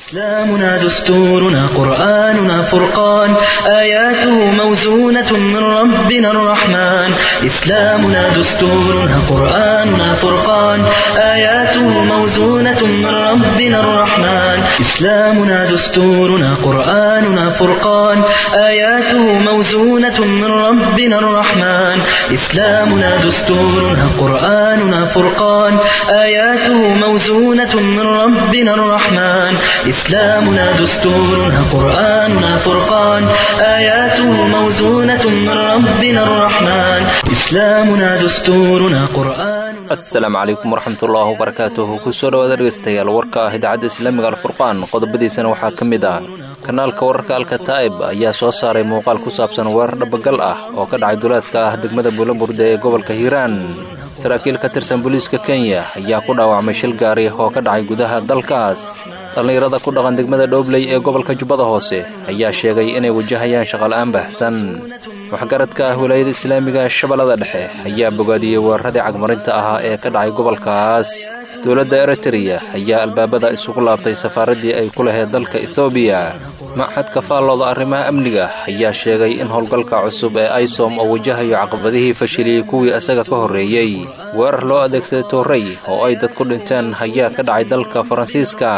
إسلامنا دستورنا قرآننا فرقان آياته موزونة من ربنا الرحمن إسلامنا دستورنا قرآننا فرقان آياته موزونة من ربنا الرحمن إسلامنا دستورنا قرآننا فرقان آياته موزونة من ربنا الرحمن إسلامنا دستورنا قرآننا فرقان آياته موزونة من ربنا الرحمن إسلامنا دستورنا قرآننا فرقان آياته موزونة من ربنا الرحمن إسلامنا دستورنا قرآن asalaamu calaykum waraxmatullaahi wabarakaatuhu kusoo dhawaada dhegeystayaal warka ah idaacadda islaamiga alfurqaan qodobadiisana waxaa ka mid ah kanaalka wararka alkataa'ib ayaa soo saaray muuqaal ku saabsan weerar dhabagal ah oo ka dhacay duleedka ah degmada buulaburde ee gobolka hiiraan saraakiil ka tirsan booliiska kenya ayaa ku dhaawacmay shil gaari oo ka dhacay gudaha dalkaas dhallinyarada ku dhaqan degmada dhoobley ee gobolka jubbada hoose ayaa sheegay inay wajahayaan shaqala'aan baahsan waxgaradka ah wilaayada islaamiga shabeellada dhexe ayaa bogaadiyey weeraradii cagmarinta ahaa ee ka dhacay gobolkaas dowladda eritreya ayaa albaabada isugu laabtay safaaraddii ay ku lahayd dalka ethoobiya maxadka faallooda arrimaha amniga ayaa sheegay in howlgalka cusub ee aisom oo wajahayo caqabadihii fashiliyey kuwii isaga ka horreeyey weerar loo adeegsaday toorrey oo ay dad ku dhinteen ayaa ka dhacay dalka faransiiska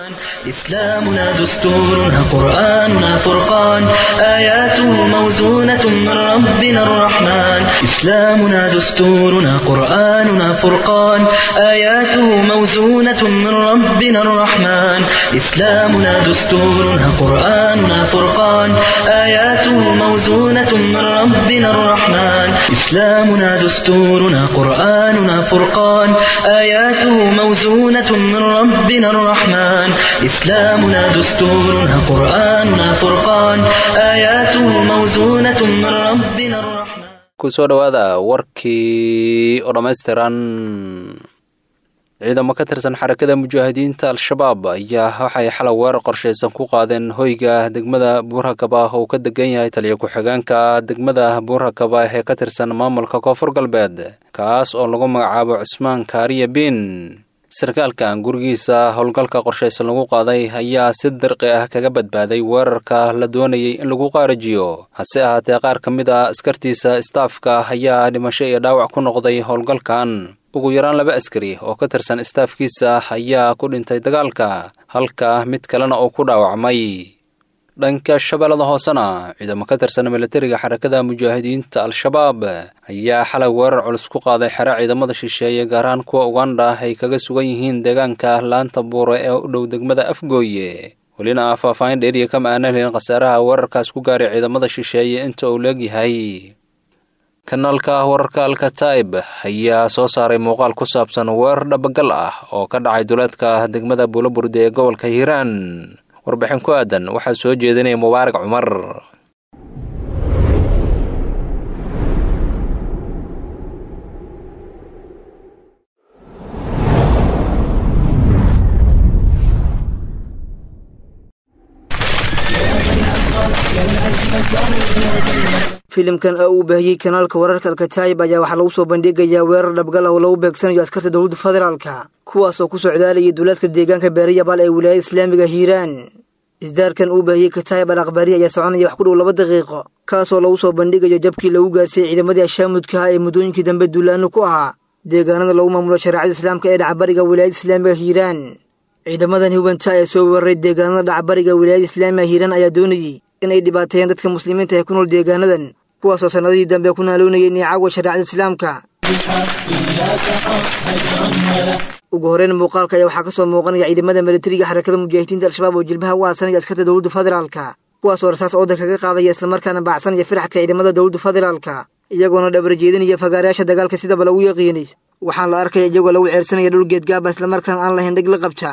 إسلامنا دستورنا قرآننا فرقان آياته موزونة من ربنا الرحمن إسلامنا دستورنا قرآننا فرقان آياته موزونة من ربنا الرحمن إسلامنا دستورنا قرآننا فرقان آياته موزونة من ربنا الرحمن إسلامنا دستورنا قرآننا فرقان آياته موزونة من ربنا الرحمن إسلامنا دستورنا قرآننا فرقان آياته موزونة من ربنا الرحمن kusoo dhowaada warkii oo dhammaystiran ciidamo ka tirsan xarakada mujaahidiinta al-shabaab ayaa waxay xalay weerar qorshaysan ku qaadeen hoyga degmada buurhakaba oo ka degan yahay taliya ku-xigeenka degmada buurhakaba ee ka tirsan maamulka koonfur galbeed kaas oo lagu magacaabo cusmaan kaariya biin sarkaalkan gurigiisa howlgalka qorshaysan lagu qaaday ayaa si dirqi ah kaga badbaaday weerarka la doonayay in lagu qaarajiyo hase ahaatee qaar ka mid a askartiisa istaafka ayaa dhimasho iyo dhaawac ku noqday howlgalkan ugu yaraan laba askari oo ka tirsan istaafkiisa ayaa ku dhintay dagaalka halka mid kalena uu ku dhaawacmay dhanka shabeellada hoosena ciidamo ka tirsan milatariga xarakada mujaahidiinta al-shabaab ayaa xalay weerar culus ku qaaday xero ciidamada shisheeye gaar ahaan kuwa uganda ay kaga sugan yihiin deegaanka laanta buure ee u dhow degmada afgooye welina ah faahfaahin dheeriya kama aanan helin khasaaraha weerarkaas ku gaaray ciidamada shisheeye inta uu leegyahay kanaalka wararka alkataa'ib ayaa soo saaray muuqaal ku saabsan weerar dhabagal ah oo ka dhacay duleedka degmada buulaburde ee gobolka hiiraan warbixin ku aadan waxaa soo jeedinaya mubaarak cumar filimkan oo uu baahiyey kanaalka wararka alkataayib ayaa waxaa lagu soo bandhigayaa weerar dhabgal ah oo lagu beegsanayo askarta dowladda federaalka kuwaas oo ku socdaalayay duulaadka deegaanka beerayabaal ee wilaayada islaamiga hiiraan isdaarkan uu baahiyey kataayib al akhbaari ayaa soconaya wax ku dhow laba daqiiqo kaasoo lagu soo bandhigayo jabkii lagu gaarsiiyey ciidamadii ashaamudka ah ee muddooyinkii dambe duulaano ku ahaa deegaanada lagu maamulo shareecada islaamka ee dhacbariga wilaayada islaamiga hiiraan ciidamadan hubanta ee soo weeraray deegaanada dhacbariga wilaayada islaamiga hiiraan ayaa doonayey inay dhibaateeyeen dadka muslimiinta ee ku nool deegaanadan kuwaasoo sannadihii dambe ku naaloonayay niicaawa shareecada islaamka ugu horreyn muuqaalka ayaa waxaa ka soo muuqanaya ciidamada milatariga xarakada mujaahidiinta al-shabaab oo jilbaha u aasanaya askarta dowladda federaalka kuwaasoo rasaas ooda kaga qaadaya islamarkaana baacsanaya firxadka ciidamada dowladda federaalka iyagoona dhabar jeedinaya fagaarayaasha dagaalka sidaba lagu yaqiinay waxaan la arkaya iyagoo lagu ceersanaya dhul geedgaaba islamarkaana aan lahayn dheg la qabta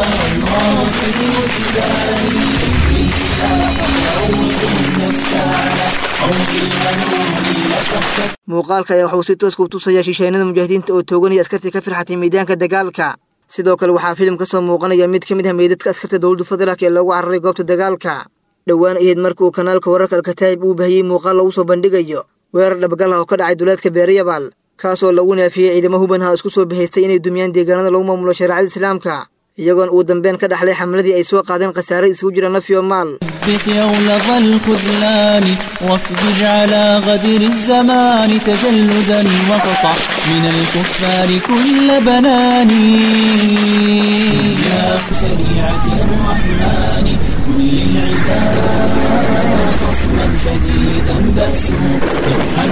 muuqaalka ayaa waxauu si tooska u tusayaa shisheynada mujaahidiinta oo tooganaya askartii ka firxatay miidaanka dagaalka sidoo kale waxaa filim ka soo muuqanaya mid ka mid ah meydadka askarta dowladda federaalk ee loogu cararay goobta dagaalka dhowaan ahayd marka uu kanaalka wararka alkataayib uu bahiyey muuqaal lagu soo bandhigayo weerar dhabgal ah oo ka dhacay duleedka beerayabaal kaasoo lagu naafiyey ciidamo hubanha isku soo bahaystay inay dumiyaan deegaanada lagu maamulo shareecada islaamka iyagoona ugu dambeyn ka dhaxlay xamladii ay soo qaadeen khasaare isugu jira naf iyo maal ثبت يولظ الخذلان واصبر على غدر الزمان تجلدا واقطع من الكفار كل بناني يا شريعة الرحمن كل العباد خصما شديدا بأسه يمحى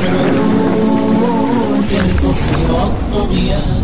العلوم كالكفر والطغيان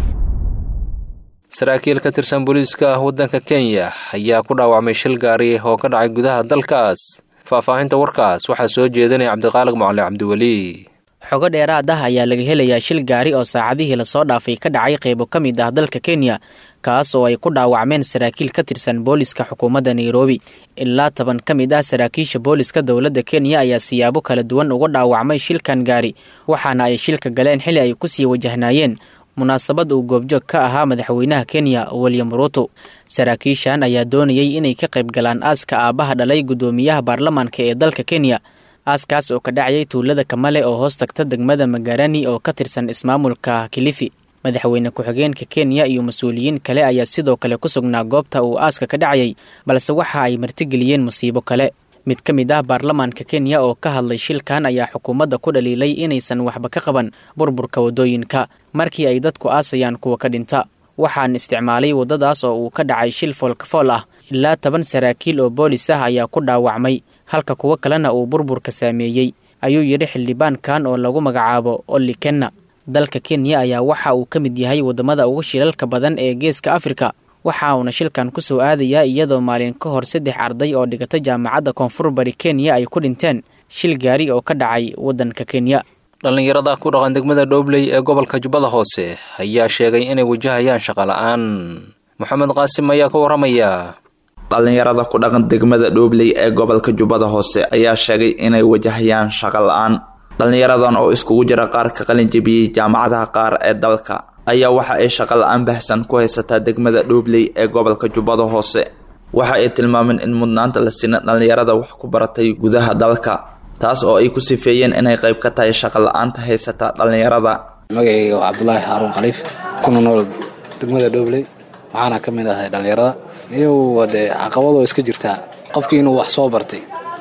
saraakiil ka tirsan booliiska waddanka kenya ayaa ku dhaawacmay shil gaari oo ka dhacay gudaha dalkaas faahfaahinta warkaas waxaa soo jeedinaya cabdiqaalig macali cabdiweli xogo dheeraad ah ayaa laga helayaa shil gaari oo saacadihii lasoo dhaafay ka dhacay qaybo ka mid ah dalka kenya kaas oo ay ku dhaawacmeen saraakiil ka tirsan booliska xukuumadda nairobi ilaa toban ka mid ah saraakiisha booliska dowladda kenya ayaa siyaabo kala duwan uga dhaawacmay shilkan gaari waxaana ay shilka galeen xili ay kusii wajahnaayeen munaasabad uu goobjoog ka ahaa madaxweynaha kenya william ruuto saraakiishan ayaa doonayay inay ka qayb galaan aaska aabbaha dhalay guddoomiyaha baarlamaanka ee dalka kenya aaskaas oo ka dhacayay tuulada kamale oo hoos tagta degmada magarani oo ka tirsan ismaamulka kilifi madaxweyne ku-xigeenka kenya iyo mas-uuliyiin kale ayaa sidoo kale ku sugnaa goobta uu aaska ka dhacayay balse waxa ay martigeliyeen musiibo kale mid ka mid ah baarlamaanka kenya oo ka hadlay shilkan ayaa xukuumadda ku dhaliilay inaysan waxba ka qaban burburka waddooyinka markii ay dadku aasayaan kuwa ka dhinta waxaan isticmaalay waddadaas oo uu ka dhacay shil foolkafool ah ilaa toban saraakiil oo boolis ah ayaa ku dhaawacmay halka kuwo kalena uu burburka saameeyey ayuu yidhi xildhibaankan oo lagu magacaabo olli kenna dalka kenya ayaa waxa uu ka mid yahay waddamada ugu shilalka badan ee geeska afrika waxa uuna shilkan ku soo aadayaa iyadoo maalin ka hor saddex arday oo dhigata jaamacadda koonfur bari kenya ay ku dhinteen shil gaari oo ka dhacay waddanka kenya dhallinyarada ku dhaqan degmada dhoobley ee gobolka jubbada hoose ayaa sheegay inay wajahayaan shaqola'aan moxamed qaasim ayaa ka warramaya dhallinyarada ku dhaqan degmada dhoobley ee gobolka jubbada hoose ayaa sheegay inay wajahayaan shaqo la-aan dhallinyaradan oo iskugu jira qaar ka qalin jebiyey jaamacadaha qaar ee dalka ayaa waxa ay shaqo la-aan bahsan ku haysataa degmada dhoobley ee gobolka jubbada hoose waxa ay tilmaameen in mudnaanta la siina dhallinyarada wax ku baratay gudaha dalka taas oo ay ku sifeeyeen inay qayb ka tahay shaqo la-aanta haysata dhallinyarada magacayga waa cabdulaahi xaaruun khaliif kuna nool degmada dhoobley waxaana ka mid ahay dhallinyarada iyo dee caqabadoo iska jirtaa qofkii inuu wax soo bartay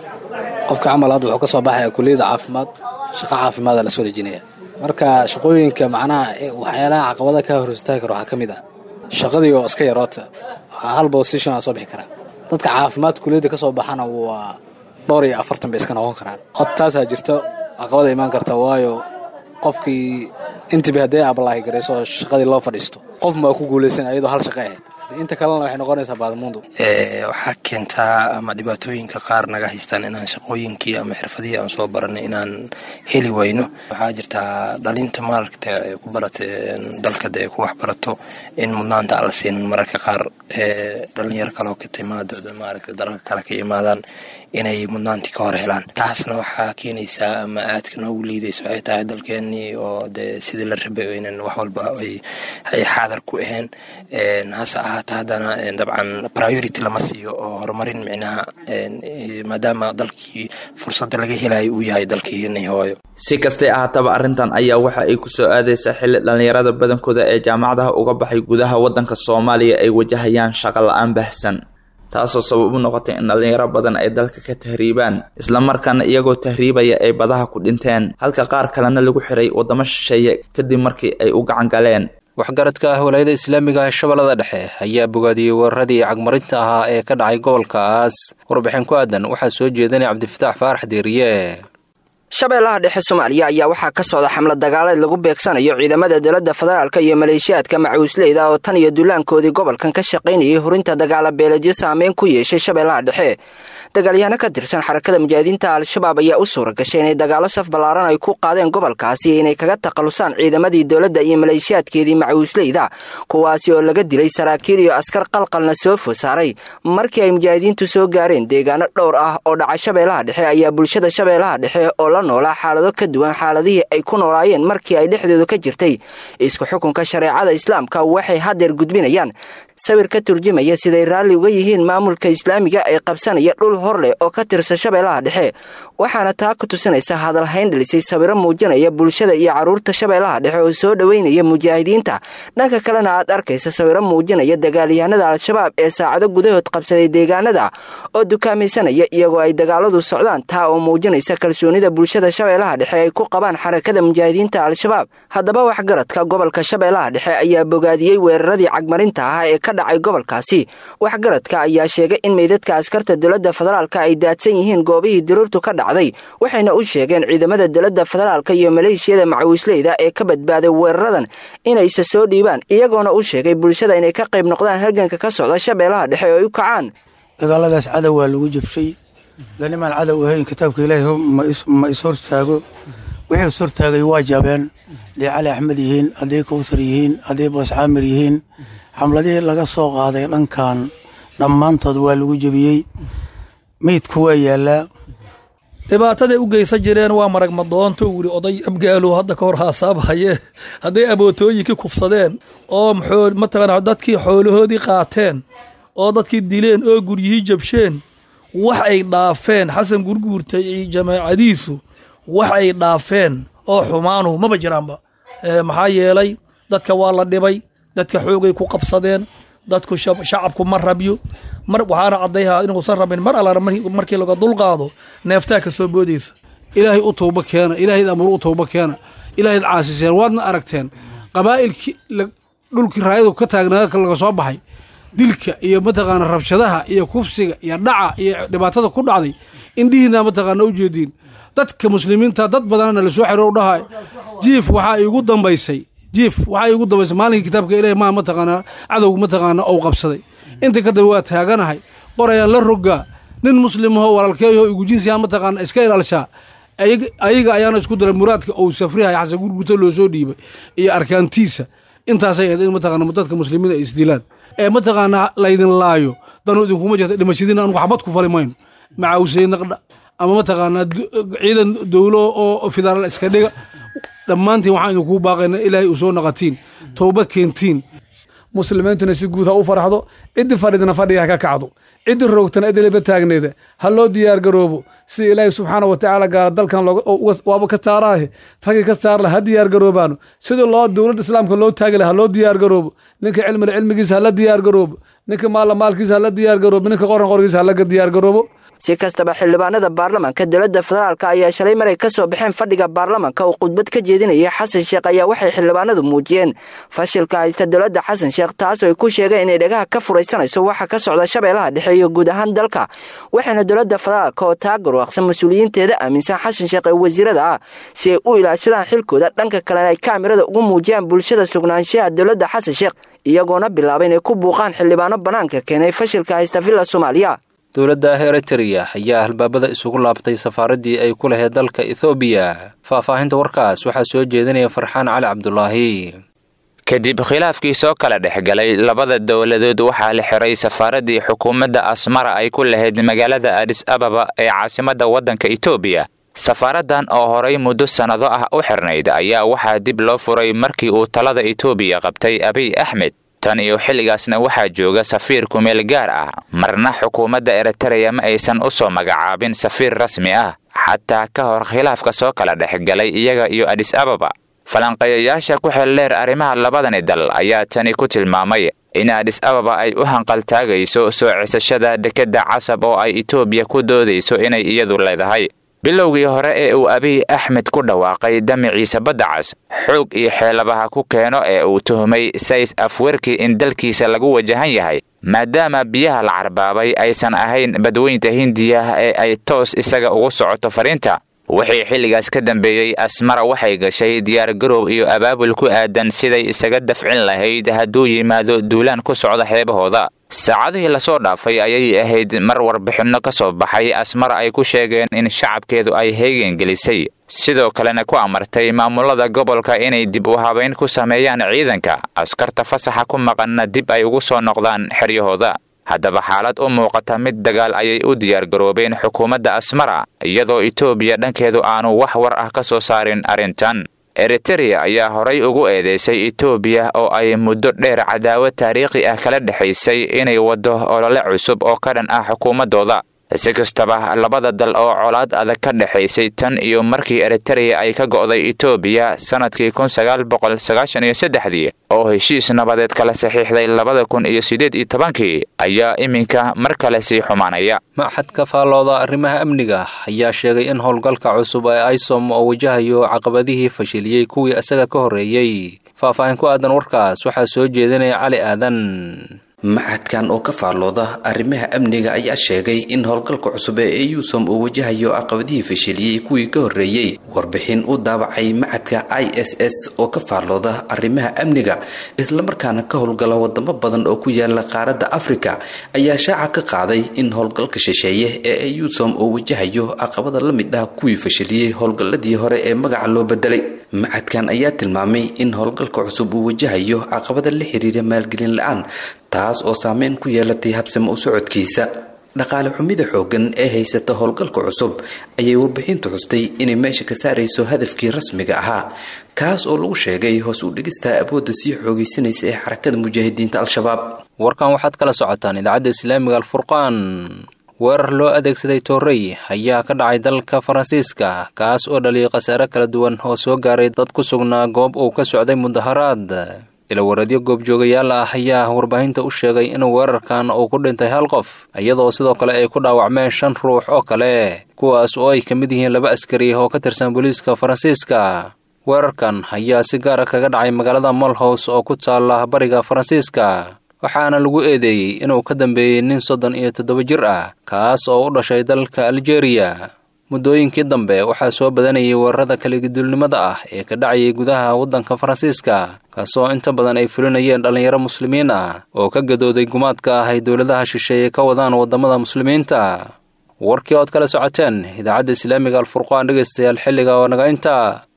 qofka camal hadda wuxuu ka soo baxaya kuliyadda caafimaad shaqo caafimaada lasoo dejinaya marka shaqooyinka macnaha waxyaalaha caqabada ka hor istaagi kara waxaa ka mid ah shaqadii oo iska yaroota hal bosishon aa soo bixi karaa dadka caafimaad kuliyadda ka soo baxana waa dhowr iyo afartan bay iska noqon karaan od taasaa jirta caqabada imaan karta waayo qofkii intiba hadday ablaahi garayso oo shaqadii loo fadhiisto qof maa ku guulaysan ayadoo hal shaqo ahayd inta kalena waxay noqonaysaa baadmuundu waxaa keentaa ama dhibaatooyinka qaar naga haystaan inaan shaqooyinkii ama xirfadihii aan soo baranay inaan heli wayno waxaa jirtaa dhalinta maaragta ku barata dalka dee ku wax barato in mudnaanta aan la siinin mararka qaar dhalinyaro kaleo ka timaado maaragta dalalka kale ka imaadaan inay mudnaantii ka hor helaan taasna waxaa keenaysaa ama aadka noogu liidaysa waxay tahay dalkeenii oo dee sidii la rabay aynan wax walba ay xaadar ku ahayn hase ahaata haddana dabcan priority lama siiyo oo horumarin micnaha maadaama dalkii fursadda laga helayo uu yahay dalkiini hooyo si kastay ahaataba arrintan ayaa waxa ay kusoo aadaysaa xilli dhallinyarada badankooda ee jaamacadaha uga baxay gudaha waddanka soomaaliya ay wajahayaan shaqo la-aan bahsan taasoo sabab u noqotay in dhallinyaro badan ay dalka ka tahriibaan islamarkaana iyagoo tahriibaya ay badaha ku dhinteen halka qaar kalena lagu xiray waddamo shisheeye kadib markii ay u gacan galeen waxgaradka ah walaayada islaamiga ah shabeellada dhexe ayaa bogaadiyey weeraradii cagmarinta ahaa ee ka dhacay gobolkaas warbixin ku aadan waxaa soo jeedanaya cabdifataax faarax deeriye shabeellaha dhexe soomaaliya ayaa waxaa ka socda xamlad dagaaleed lagu beegsanayo ciidamada dowladda federaalk iyo maleeshiyaadka macuusleyda oo tan iyo dullaankoodii gobolkan ka shaqaynayay hurinta dagaala beeledyo saameyn ku yeeshay shabeellaha dhexe dagaalyahaano ka tirsan xarakada mujaahidiinta al-shabaab ayaa u suura gashay inay dagaalo saf ballaaran ay ku qaadeen gobolkaasi inay kaga takhalusaan ciidamadii dowladda iyo maleeshiyaadkeedii macuusleyda kuwaasi oo laga dilay saraakiil iyo askar qalqalna soo food saaray markii ay mujaahidiintu soo gaareen deegaano dhowr ah oo dhaca shabeellaha dhexe ayaa bulshada shabeellaha dhexe oo la noolaa xaalado ka duwan xaaladihii ay ku noolaayeen markii ay dhexdooda ka jirtay isku xukunka shareecada islaamka waxay haddeer gudbinayaan sawir ka turjumaya siday raalli uga yihiin maamulka islaamiga ee qabsanaya dhul hor leh oo ka tirsan shabeellaha dhexe waxaana taa ku tusinaysa hadalhayn dhalisay sawiro muujinaya bulshada iyo carruurta shabeellaha dhexe oo soo dhoweynaya mujaahidiinta dhanka kalena aad arkaysa sawiro muujinaya dagaalyahanada al-shabaab ee saacado gudahood qabsaday deegaanada oo dukaamaysanaya iyagoo ay dagaaladu socdaan taa oo muujinaysa kalsoonida bulshada shabeellaha dhexe ay ku qabaan xarakada mujaahidiinta al-shabaab haddaba waxgaradka gobolka shabeellaha dhexe ayaa bogaadiyey weeraradii cagmarinta ah ee ka dhacay gobolkaasi waxgaradka ayaa sheegay in meydadka askarta dowladda federaalka ay daadsan yihiin goobihii diruurtu ka dhacday waxayna u sheegeen ciidamada dowladda federaalka iyo maleeshiyada macawiisleyda ee ka badbaaday weeraradan inayse soo dhiibaan iyagoona u sheegay bulshada inay ka qayb noqdaan halganka ka socda shabeellaha dhexe oo ay u kacaan dagaaladaas cadow waa lagu jabshay ganimaan cadow ahayn kitaabka ilaahay ma is hortaago wixii is hortaagay waa jabeen hadday cali axmed yihiin hadday kawsar yihiin hadday booscaamir yihiin xamladihii laga soo qaaday dhankan dhammaantood waa lagu jebiyey meydku waa yaallaa dhibaataday u geysan jireen waa marag madoonto wili oday abgaalo hadda ka hor haasaabhaye hadday abootooyinkii kufsadeen oo mataqana dadkii xoolahoodii qaateen oo dadkii dileen oo guryihii jabsheen wax ay dhaafeen xasan gurguurta iyo jamaacadiisu wax ay dhaafeen oo xumaanuhu maba jiraanba maxaa yeelay dadka waa la dhibay dadka xoogay ku qabsadeen dadku shacabku ma rabyo mar waxaana caddayhaa inuusan rabin mar alla markii laga dulqaado neeftaa ka soo boodaysa ilaahay u towba keena ilaahayd amru u towba keena ilaahayd caasiseen waadna aragteen qabaa'ilkii dhulkii raayadu ka taagnaa laga soo baxay dilka iyo mataqaana rabshadaha iyo kufsiga iyo dhaca iyo dhibaatada ku dhacday indhihiina mataqaana u jeediin dadka muslimiinta dad badanna la soo xiro dhahay jiif waxaa iigu dambaysay jiif waxaa iigu dambaysay maalinkii kitaabka ilahi maa mataqaanaa cadowga mataqaana ou qabsaday inta ka dambe waa taaganahay qorayaan la rogaa nin muslimaho walaalkeeyaho igu jinsiyaa mataqaana iska ilaalshaa ayaga ayaana isku daray muraadka ou safrihay xasan gurgurta loo soo dhiibay iyo arkaantiisa intaasay ahayd in mataqaana dadka muslimiin ay isdilaan ee mataqaanaa laydin laayo danu idinkuma jirta dhimashadiina anugu xabad ku fali mayno macaawsay naqdha ama mataqaanaa ciidan dowlo oo federaal iska dhiga dhammaantiin waxaan idinkuu baaqayna ilaahay u soo naqatiin toobad keentiin muslimiintuna si guud ha u farxdo ciddii fadhidna fadhiga ha ka kacdo ciddii roogtana idilaba taagneeda ha loo diyaar garoobo sida ilaahay subxaana wa tacaala gaara dalkan waaba ka saaraahe raggii ka saarla ha diyaar garoobaano sidii loo dowladda islaamka loo taagi laha ha loo diyaar garoobo ninka cilmila cilmigiisa hala diyaar garoobo ninka maalla maalkiisa hala diyaar garoobo ninka qoran qorgiisa halaga diyaar garoobo si kastaba xildhibaanada baarlamanka dowladda federaalk ayaa shalay maray ka soo baxeen fadhiga baarlamanka oo khudbad ka jeedinaya xasan sheekh ayaa waxay xildhibaanadu muujiyeen fashilka haysta dowladda xasan sheekh taasoo ay ku sheegeen inay dhagaha ka furaysanayso waxa ka socda shabeellaha dhexe iyo guud ahaan dalka waxayna dowladda federaalk oo taa garwaaqsan mas-uuliyiinteeda aaminsan xasan sheekh ee wasiirada ah si ay u ilaashadaan xilkooda dhanka kalena ay kaamirada ugu muujiyaan bulshada sugnaanshaha dowladda xasan sheekh iyagoona bilaaba inay ku buuqaan xildhibaano bannaanka keenay fashilka haysta villa soomaaliya dowladda eritrea ayaa albaabada isugu laabtay safaaraddii ay ku lahayd dalka ethoobiya faahfaahinta warkaas waxaa soo jeedinaya farxaan cali cabdulaahi kadib khilaafkii soo kala dhexgalay labada dowladood waxaa la xiray safaaraddii xukuumadda asmara ay ku lahayd magaalada adis ababa ee caasimadda waddanka etoobiya safaaraddan oo horay muddo sannado ah u xirnayd ayaa waxaa dib loo furay markii uu talada etoobiya qabtay abiy axmed tan iyo xilligaasna waxaa jooga safiir kumeel gaar ah marna xukuumadda eritereya ma aysan u soo magacaabin safiir rasmi ah xataa ka hor khilaafka soo kala dhexgalay iyaga iyo adis ababa falanqeeyayaasha ku xeldheer arrimaha labadani dal ayaa tani ku tilmaamay in adis ababa ay u hanqaltaagayso soo cisashada dekedda casab oo ay etoobiya ku doodayso inay iyadu leedahay bilowgii hore ee uu abiy axmed ku dhawaaqay damiciisa badda cas xoog iyo xeelabaha ku keeno ee uu tuhumay says afwerki in dalkiisa lagu wajahan yahay maadaama biyaha la carbaabay aysan ahayn badweynta hindiya ee ay toos isaga ugu socoto fariinta wixii xilligaas ka dambeeyey asmara waxay gashay diyaargaroow iyo abaabul ku aadan siday isaga dafcin lahayd hadduu yimaado duulaan ku socda xeebahooda saacadihii lasoo dhaafay ayay ahayd mar warbixinno ka soo baxay asmara ay ku sheegeen in shacabkeedu ay heegen gelisay sidoo kalena ku amartay maamulada gobolka inay dib u habayn ku sameeyaan ciidanka askarta fasaxa ku maqanna dib ay ugu soo noqdaan xeryahooda haddaba xaalad u muuqata mid dagaal ayay u diyaargaroobeen xukuumadda asmara iyadoo etoobiya dhankeedu aanu wax war ah ka soo saarin arrintan eritereya ayaa horay ugu eedeysay etoobiya oo ay muddo dheer cadaawad taariikhi ah kala dhexaysay inay waddo olole cusub oo ka dhan ah xukuumaddooda si kastaba labada dal oo colaad adag ka dhexaysay tan iyo markii eritereya ay ka go'day etoobiya sanadkii kun sagaal boqol sagaashan iyo saddexdii oo heshiis nabadeed kala saxiixday labada kun iyo siddeed iyo tobankii ayaa iminka mar kale sii xumaanaya maxadka faallooda arrimaha amniga ayaa sheegay in howlgalka cusub ee isom oo wajahayo caqabadihii fashiliyey kuwii isaga ka horreeyey faahfaahin ku aadan warkaas waxaa soo jeedinaya cali aadan maxadkan oo ka faallooda arrimaha amniga ayaa sheegay in howlgalka cusub ee eusom uu wajahayo caqabadihii fashiliyey kuwii ka horreeyey warbixin u daabacay maxadka i s s oo ka faallooda arrimaha amniga islamarkaana ka howlgala wadamo badan oo ku yaala qaaradda afrika ayaa shaaca ka qaaday in howlgalka shisheeye ee eusom uu wajahayo caqabada la mid ah kuwii fashiliyey howlgalladii hore ee magaca loo bedelay maxadkan ayaa tilmaamay in howlgalka cusub uu wajahayo caqabada la xiriira maalgelin la-aan taas oo saameyn ku yeelatay habsamo u socodkiisa dhaqaale xumida xooggan ee haysata howlgalka cusub ayay warbixintu xustay inay meesha ka saarayso hadafkii rasmiga ahaa kaas oo lagu sheegay hoos u dhigista awoodda sii xoogaysanaysa ee xarakada mujaahidiinta al-shabaab warkan waxaad kala socotaan idaacadda islaamiga alfurqaan weerar loo adeegsaday toorey ayaa ka dhacay dalka faransiiska kaas oo dhaliyay khasaare kala duwan oo soo gaaray dad ku sugnaa goob uu ka socday mudaharaad ilawareedyo goobjoogayaal ah ayaa warbaahinta u sheegay in weerarkan uu ku dhintay hal qof iyadoo sidoo kale ay ku dhaawacmeen shan ruux oo kale kuwaas oo ay ka mid yihiin laba askari oo ka tirsan booliiska faransiiska weerarkan ayaa si gaara kaga dhacay magaalada molhows oo ku taala bariga faransiiska waxaana lagu eedeeyey inuu ka dambeeyey nin soddon iyo toddoba jir ah kaas oo u dhashay dalka aljeeriya muddooyinkii dambe waxaa soo badanayay weerarada kaligidulnimada ah ee ka dhacayay gudaha waddanka faransiiska kaasoo inta badan ay fulinayeen dhallinyaro muslimiin ah oo ka gadooday gumaadka ah ay dowladaha shisheeye ka wadaan waddamada muslimiinta warkii ood kala socoteen idaacadda islaamiga alfurqaan dhegaystayaal xilliga oo naga inta